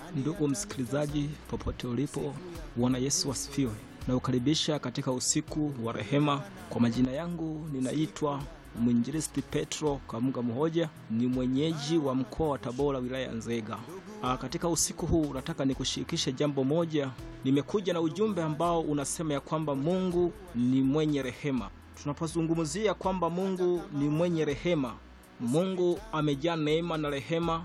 Ndugu msikilizaji, popote ulipo, Bwana Yesu asifiwe. Naukaribisha katika usiku wa rehema. Kwa majina yangu ninaitwa mwinjilisti Petro Kamunga Muhoja, ni mwenyeji wa mkoa wa Tabora, wilaya ya Nzega. Aa, katika usiku huu nataka nikushirikishe jambo moja. Nimekuja na ujumbe ambao unasema ya kwamba Mungu ni mwenye rehema. Tunapozungumzia kwamba Mungu ni mwenye rehema, Mungu amejaa neema na rehema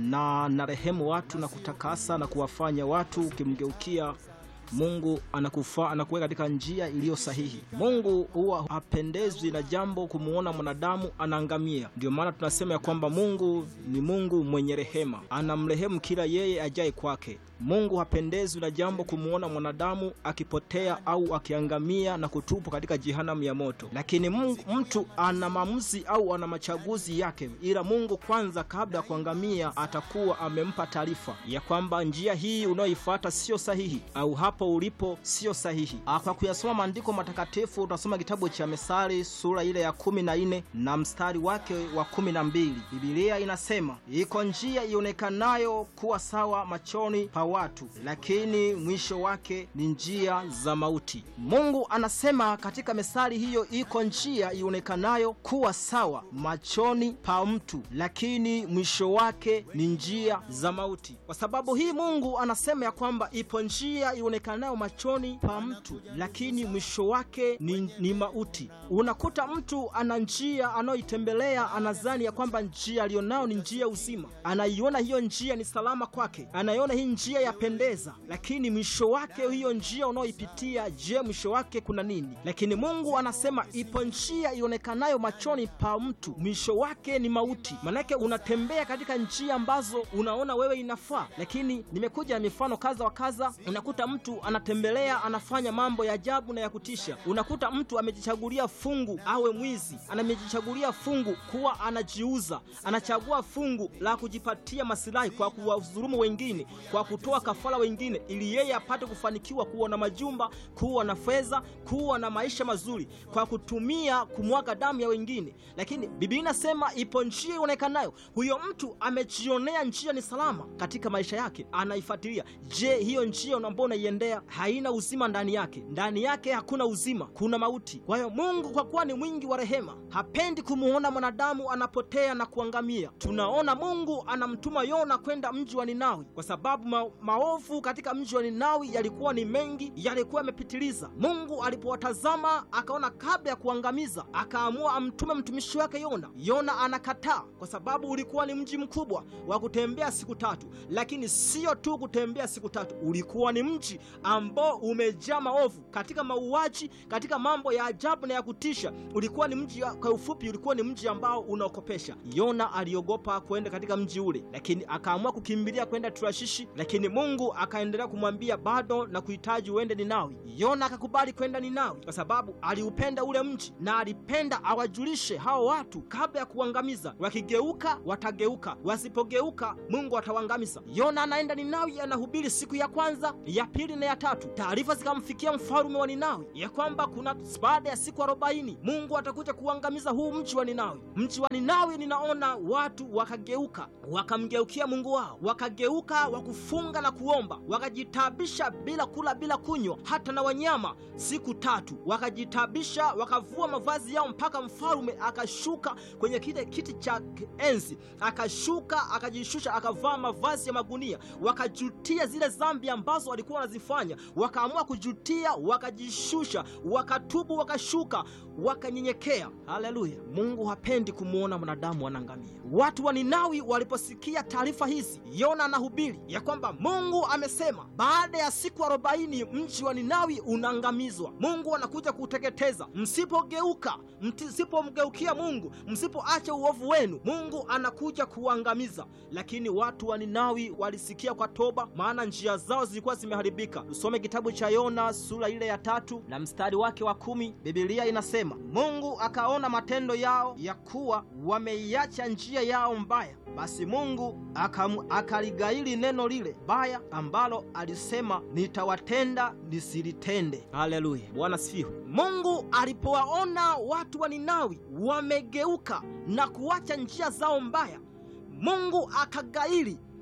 na na rehemu watu na kutakasa na kuwafanya watu ukimgeukia Mungu anakufa anakuweka katika njia iliyo sahihi. Mungu huwa hapendezwi na jambo kumuona mwanadamu anaangamia. Ndio maana tunasema ya kwamba Mungu ni Mungu mwenye rehema, anamrehemu kila yeye ajaye kwake. Mungu hapendezwi na jambo kumuona mwanadamu akipotea au akiangamia na kutupwa katika jehanamu ya moto, lakini Mungu, mtu ana maamuzi au ana machaguzi yake, ila Mungu kwanza, kabla ya kuangamia, atakuwa amempa taarifa ya kwamba njia hii unayoifuata sio sahihi au hapo ulipo sio sahihi. Kwa kuyasoma maandiko matakatifu, utasoma kitabu cha Methali sura ile ya kumi na nne na mstari wake wa kumi na mbili. Bibilia inasema iko njia ionekanayo kuwa sawa machoni pa watu, lakini mwisho wake ni njia za mauti. Mungu anasema katika methali hiyo, iko njia ionekanayo kuwa sawa machoni pa mtu, lakini mwisho wake ni njia za mauti. Kwa sababu hii Mungu anasema ya kwamba ipo njia ionekanayo machoni pa mtu, lakini mwisho wake ni, ni mauti. Unakuta mtu ana njia anayoitembelea, anazani ya kwamba njia alionao ni njia uzima, anaiona hiyo njia ni salama kwake, anaiona hii njia yapendeza, lakini mwisho wake hiyo njia unaoipitia, je, mwisho wake kuna nini? Lakini Mungu anasema ipo njia ionekanayo machoni pa mtu, mwisho wake ni mauti. Manake unatembea katika njia ambazo unaona wewe inafaa, lakini nimekuja na mifano kadha wa kadha. Unakuta mtu anatembelea anafanya mambo ya ajabu na ya kutisha. Unakuta mtu amejichagulia fungu awe mwizi, anamejichagulia fungu kuwa anajiuza, anachagua fungu la kujipatia masilahi kwa kuwadhulumu wengine, kwa kutoa kafara wengine, ili yeye apate kufanikiwa kuwa na majumba, kuwa na fedha, kuwa na maisha mazuri, kwa kutumia kumwaga damu ya wengine. Lakini Biblia inasema ipo njia ionekanayo, huyo mtu amejionea njia ni salama katika maisha yake, anaifuatilia. Je, hiyo njia ambayo unaiendea haina uzima ndani yake? Ndani yake hakuna uzima, kuna mauti. Kwa hiyo Mungu kwa kuwa ni mwingi wa rehema, hapendi kumuona mwanadamu anapotea na kuangamia. Tunaona Mungu anamtuma Yona kwenda mji wa Ninawi kwa sababu ma maovu katika mji wa Ninawi yalikuwa ni mengi, yalikuwa yamepitiliza. Mungu alipowatazama akaona kabla ya kuangamiza, akaamua amtume mtumishi wake Yona. Yona anakataa kwa sababu ulikuwa ni mji mkubwa wa kutembea siku tatu, lakini sio tu kutembea siku tatu, ulikuwa ni mji ambao umejaa maovu katika mauaji, katika mambo ya ajabu na ya kutisha. Ulikuwa ni mji, kwa ufupi, ulikuwa ni mji ambao unaokopesha. Yona aliogopa kwenda katika mji ule, lakini akaamua kukimbilia kwenda Tarshishi, lakini Mungu akaendelea kumwambia bado na kuhitaji uende Ninawi. Yona akakubali kwenda Ninawi kwa sababu aliupenda ule mji na alipenda awajulishe hao watu kabla ya kuangamiza. Wakigeuka watageuka, wasipogeuka Mungu atawaangamiza. Yona anaenda Ninawi, anahubiri siku ya kwanza, ya pili na ya tatu. Taarifa zikamfikia mfalume wa Ninawi ya kwamba kuna baada ya siku arobaini Mungu atakuja kuangamiza huu mji wa Ninawi. Mji wa Ninawi, ninaona watu wakageuka, wakamgeukia Mungu wao, wakageuka wakufunga na kuomba, wakajitabisha bila kula bila kunywa, hata na wanyama siku tatu. Wakajitabisha, wakavua mavazi yao, mpaka mfalume akashuka kwenye kile kiti cha enzi, akashuka akajishusha, akavaa mavazi ya magunia. Wakajutia zile dhambi ambazo walikuwa wanazifanya, wakaamua kujutia, wakajishusha, wakatubu, wakashuka, wakanyenyekea. Haleluya! Mungu hapendi kumwona mwanadamu anaangamia. Watu wa Ninawi waliposikia taarifa hizi, Yona anahubiri ya kwamba Mungu amesema baada ya siku arobaini mji wa Ninawi unaangamizwa. Mungu anakuja kuuteketeza. Msipogeuka, msipomgeukia Mungu, msipoacha uovu wenu, Mungu anakuja kuangamiza. Lakini watu wa Ninawi walisikia kwa toba, maana njia zao zilikuwa zimeharibika. Tusome kitabu cha Yona sura ile ya tatu na mstari wake wa kumi. Biblia inasema Mungu akaona matendo yao ya kuwa wameiacha njia yao mbaya, basi Mungu akaligaili neno lile baya ambalo alisema nitawatenda nisilitende. Haleluya, Bwana sifiwe. Mungu alipowaona watu wa Ninawi wamegeuka na kuacha njia zao mbaya, Mungu akagaili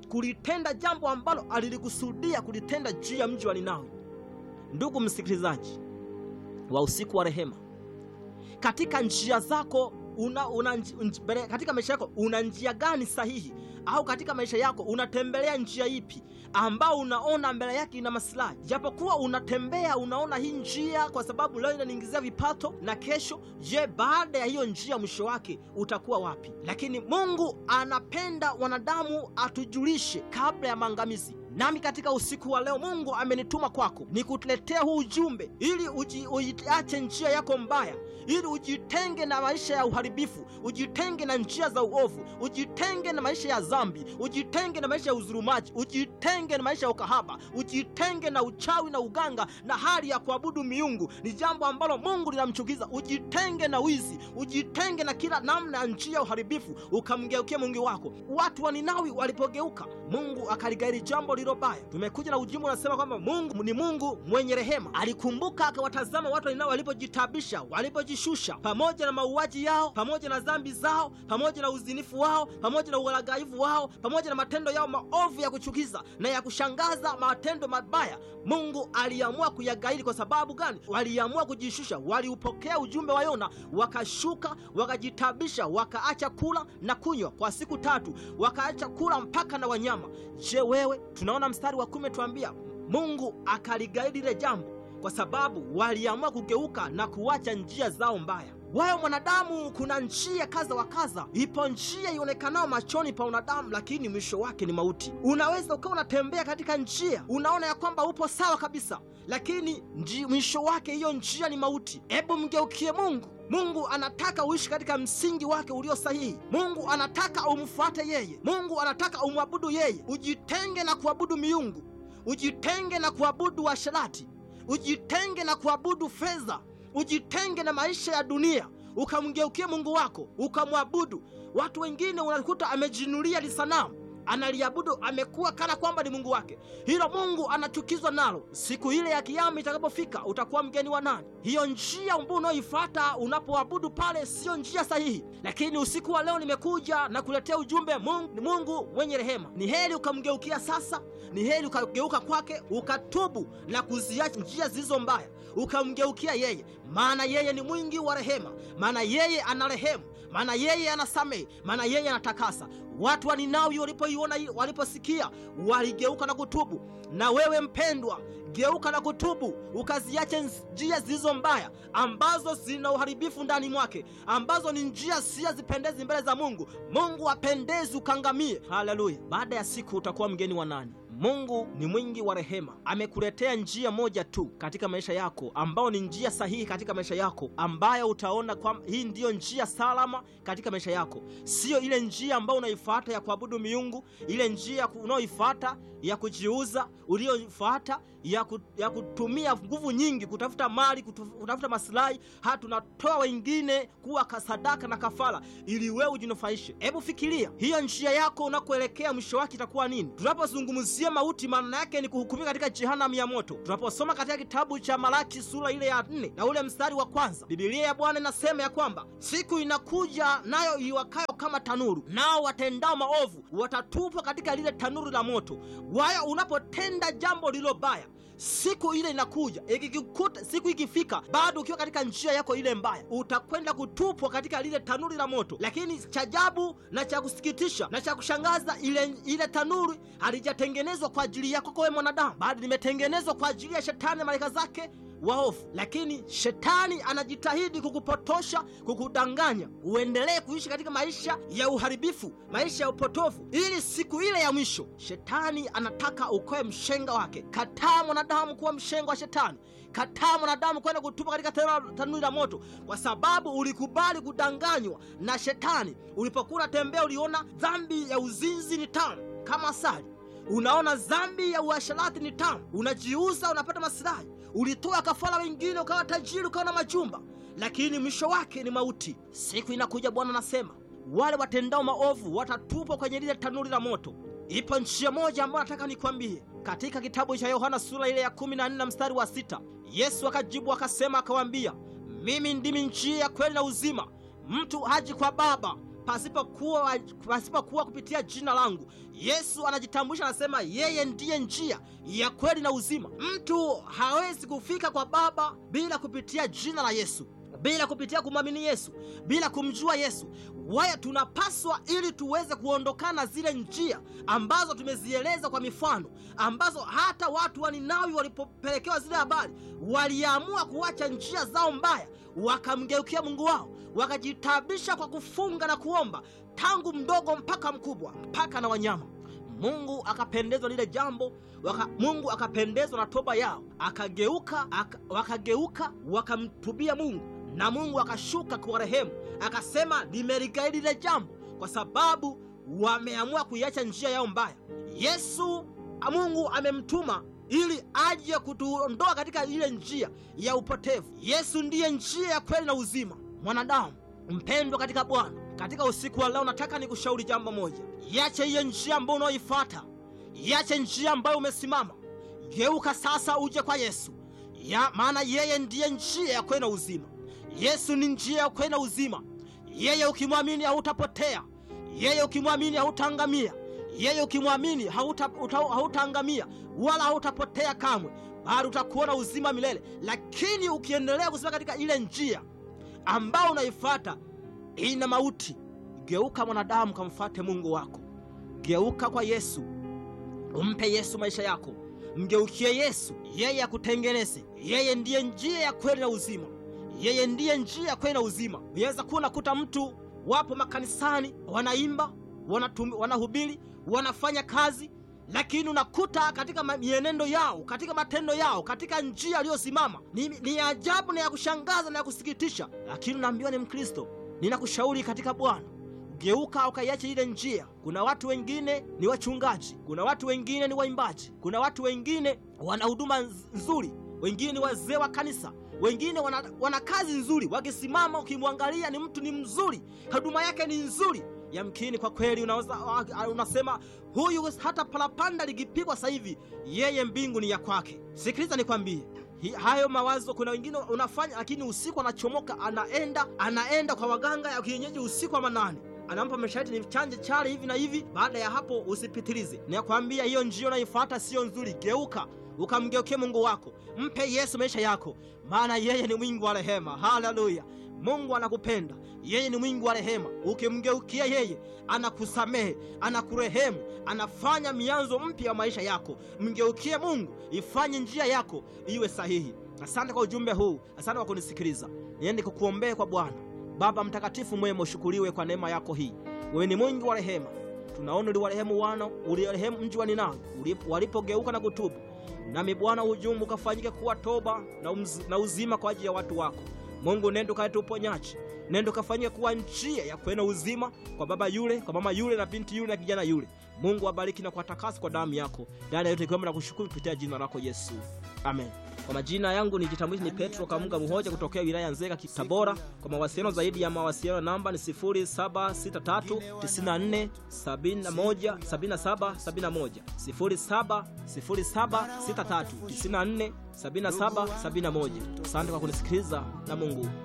kulitenda jambo ambalo alilikusudia kulitenda juu ya mji wa Ninawi. Ndugu msikilizaji wa usiku wa rehema, katika njia zako una, una, nj, katika maisha yako una njia gani sahihi? Au katika maisha yako unatembelea njia ipi ambao unaona mbele yake ina maslahi? Japokuwa unatembea unaona hii njia kwa sababu leo inaniingizia vipato na kesho, je, baada ya hiyo njia mwisho wake utakuwa wapi? Lakini Mungu anapenda wanadamu atujulishe kabla ya maangamizi. Nami katika usiku wa leo Mungu amenituma kwako nikuletea huu ujumbe ili uji, uiache njia yako mbaya, ili ujitenge na maisha ya uharibifu, ujitenge na njia za uovu, ujitenge na maisha ya dhambi, ujitenge na maisha ya uzurumaji, ujitenge na maisha ya ukahaba, ujitenge na uchawi na uganga na hali ya kuabudu miungu. Ni jambo ambalo Mungu linamchukiza. Ujitenge na wizi, ujitenge na kila namna ya njia ya uharibifu, ukamgeukia Mungu wako. Watu wa Ninawi walipogeuka, Mungu akaligairi jambo lilo baya. Tumekuja na ujumbe unasema kwamba Mungu ni Mungu mwenye rehema. Alikumbuka akawatazama watu wa Ninawi walipojitabisha, walipojishusha, pamoja na mauaji yao, pamoja na dhambi zao, pamoja na uzinifu wao, pamoja na uhalagaifu wao, pamoja na matendo yao maovu ya kuchukiza na ya kushangaza, matendo mabaya. Mungu aliamua kuyagairi. Kwa sababu gani? Waliamua kujishusha, waliupokea ujumbe wa Yona, wakashuka, wakajitabisha, wakaacha kula na kunywa kwa siku tatu, wakaacha kula mpaka na wanyama. Je, wewe? Tunaona mstari wa kumi tuambia Mungu akaligairi lile jambo kwa sababu waliamua kugeuka na kuacha njia zao mbaya. Wewe mwanadamu, kuna njia kadha wa kadha. Ipo njia ionekanayo machoni pa wanadamu, lakini mwisho wake ni mauti. Unaweza ukawa unatembea katika njia, unaona ya kwamba upo sawa kabisa, lakini mwisho wake hiyo njia ni mauti. Hebu mgeukie Mungu. Mungu anataka uishi katika msingi wake ulio sahihi. Mungu anataka umfuate yeye. Mungu anataka umwabudu yeye. Ujitenge na kuabudu miungu, ujitenge na kuabudu washerati, ujitenge na kuabudu fedha, ujitenge na maisha ya dunia, ukamgeukie Mungu wako ukamwabudu. Watu wengine unakuta amejinulia lisanamu analiabudu amekuwa kana kwamba ni Mungu wake. Hilo Mungu anachukizwa nalo. Siku ile ya Kiyama itakapofika, utakuwa mgeni wa nani? Hiyo njia ambayo unaoifuata unapoabudu pale siyo njia sahihi. Lakini usiku wa leo nimekuja na kuletea ujumbe. Mungu ni Mungu mwenye rehema. Ni heri ukamgeukia sasa, ni heri ukageuka kwake, ukatubu na kuziacha njia zilizo mbaya, ukamgeukia yeye, maana yeye ni mwingi wa rehema, maana yeye ana rehemu, maana yeye anasamehe, maana yeye anatakasa. Watu wa Ninawi walipoiona, waliposikia waligeuka na kutubu. Na wewe mpendwa, geuka na kutubu, ukaziache njia zilizo mbaya ambazo zina uharibifu ndani mwake, ambazo ni njia si zipendezi mbele za Mungu. Mungu apendezi ukangamie. Haleluya! Baada ya siku utakuwa mgeni wa nani? Mungu ni mwingi wa rehema, amekuletea njia moja tu katika maisha yako, ambao ni njia sahihi katika maisha yako, ambayo utaona kwamba hii ndiyo njia salama katika maisha yako, siyo ile njia ambayo unaifuata ya kuabudu miungu, ile njia unaoifuata ya kujiuza, uliyoifuata ya, ku, ya kutumia nguvu nyingi kutafuta mali, kutafuta masilahi, hata tunatoa wengine kuwa kasadaka na kafara ili wewe ujinufaishe. Hebu fikiria hiyo njia yako unakoelekea, mwisho wake itakuwa nini? Tunapozungumzia mauti, maana yake ni kuhukumiwa katika jehanamu ya moto. Tunaposoma katika kitabu cha Malaki sura ile ya nne na ule mstari wa kwanza, Biblia ya Bwana inasema ya kwamba siku inakuja nayo iwakayo kama tanuru, nao watendao maovu watatupwa katika lile tanuru la moto. Waya unapotenda jambo lilo baya siku ile inakuja, ikikukuta siku ikifika, bado ukiwa katika njia yako ile mbaya, utakwenda kutupwa katika lile tanuri la moto. Lakini cha ajabu na cha kusikitisha na cha kushangaza, ile ile tanuri halijatengenezwa kwa ajili yako wewe mwanadamu, bali limetengenezwa kwa ajili ya shetani na malaika zake waofu. Lakini shetani anajitahidi kukupotosha, kukudanganya uendelee kuishi katika maisha ya uharibifu, maisha ya upotofu, ili siku ile ya mwisho shetani anataka ukoe mshenga wake. Kataa mwanadamu kuwa mshenga wa shetani. Kataa mwanadamu kwenda kutupa katika tanuri la moto, kwa sababu ulikubali kudanganywa na shetani. Ulipokuwa unatembea, uliona dhambi ya uzinzi ni tamu kama asali unaona dhambi ya uasharati ni tamu, unajiuza, unapata masilahi, ulitoa kafara wengine, ukawa tajiri, ukawa na majumba, lakini mwisho wake ni mauti. Siku inakuja, Bwana anasema wale watendao maovu watatupwa kwenye lile tanuri la moto. Ipo njia moja ambayo nataka nikwambie, katika kitabu cha Yohana sura ile ya kumi na nne na mstari wa sita Yesu akajibu akasema, akawaambia, mimi ndimi njia ya kweli na uzima, mtu haji kwa Baba pasipokuwa pasipokuwa kupitia jina langu. Yesu anajitambulisha, anasema yeye ndiye njia ya kweli na uzima. Mtu hawezi kufika kwa Baba bila kupitia jina la Yesu, bila kupitia kumwamini Yesu, bila kumjua Yesu. Waya tunapaswa ili tuweze kuondokana zile njia ambazo tumezieleza kwa mifano, ambazo hata watu wa Ninawi walipopelekewa zile habari waliamua kuacha njia zao mbaya, wakamgeukia Mungu wao, wakajitabisha kwa kufunga na kuomba, tangu mdogo mpaka mkubwa, mpaka na wanyama. Mungu akapendezwa lile jambo waka, Mungu akapendezwa na toba yao, akageuka aka, wakageuka wakamtubia Mungu na Mungu akashuka kuwarehemu, akasema nimeligaidi lile jambo kwa sababu wameamua kuiacha njia yao mbaya. Yesu Mungu amemtuma ili aje kutuondoa katika ile njia ya upotevu. Yesu ndiye njia ya kweli na uzima. Mwanadamu mpendwa katika Bwana, katika usiku wa leo nataka nikushauri jambo moja: iache hiyo njia ambayo unaoifuata, iache njia ambayo umesimama, geuka sasa uje kwa Yesu ya maana yeye ndiye njia ya kweli na uzima. Yesu ni njia ya kweli na uzima. Yeye ukimwamini hautapotea, yeye ukimwamini hautaangamia, yeye ukimwamini hautaangamia hauta wala hautapotea kamwe, bali utakuona uzima milele. Lakini ukiendelea kusimama katika ile njia ambayo unaifuata ina mauti, geuka mwanadamu, kamfuate Mungu wako. Geuka kwa Yesu, umpe Yesu maisha yako, mgeukie Yesu, yeye akutengeneze. Yeye ndiye njia ya kweli na uzima yeye ndiye njia ya kweli na uzima. Unaweza kuwa unakuta mtu wapo makanisani wanaimba, wanahubiri, wanafanya kazi, lakini unakuta katika mienendo yao, katika matendo yao, katika njia aliyosimama ni, ni ajabu na ya kushangaza na ya kusikitisha, lakini unaambiwa ni Mkristo. Ninakushauri katika Bwana geuka ukaiache ile njia. Kuna watu wengine ni wachungaji, kuna watu wengine ni waimbaji, kuna watu wengine wana huduma nzuri, wengine ni wazee wa kanisa wengine wana, wana kazi nzuri, wakisimama ukimwangalia ni mtu ni mzuri, huduma yake ni nzuri. Yamkini kwa kweli unaweza unasema huyu hata palapanda likipigwa sasa hivi yeye mbingu ni ya kwake. Sikiliza nikwambie, hayo mawazo kuna wengine unafanya, lakini usiku anachomoka, anaenda anaenda kwa waganga ya kienyeji usiku wa manane anampa masharti ni chanje chale hivi na hivi. Baada ya hapo usipitilize. Nakwambia hiyo njia unaifuata sio nzuri. Geuka ukamgeukie Mungu wako, mpe Yesu maisha yako, maana yeye ni mwingi wa rehema. Haleluya! Mungu anakupenda, yeye ni mwingi wa rehema. Ukimgeukia yeye, anakusamehe, anakurehemu, anafanya mianzo mpya ya maisha yako. Mgeukie Mungu, ifanye njia yako iwe sahihi. Asante kwa ujumbe huu, asante kwa kunisikiliza. Niende kukuombea kwa Bwana. Baba mtakatifu mwema, ushukuriwe kwa neema yako hii. Wewe ni mwingi wa rehema. Tunaona uliwarehemu wana, uliwarehemu mji wa Ninawi walipogeuka na kutubu. Nami Bwana, ujumbe ukafanyike kuwa toba na, umz, na uzima kwa ajili ya watu wako. Mungu, nendo kaleta uponyaji, nendo kafanyike kuwa njia ya kwenda uzima kwa baba yule, kwa mama yule, na binti yule, na kijana yule. Mungu abariki na kuwatakasa kwa damu yako. Dada yote ikiwemo na kushukuru kupitia jina lako Yesu, amen. Kwa majina yangu nijitambulishe, ni Petro Kamunga Muhoja kutokea wilaya Nzega, Tabora. Kwa mawasiliano zaidi ya mawasiliano namba ni 076394717771 070763947771. Asante kwa kunisikiliza na Mungu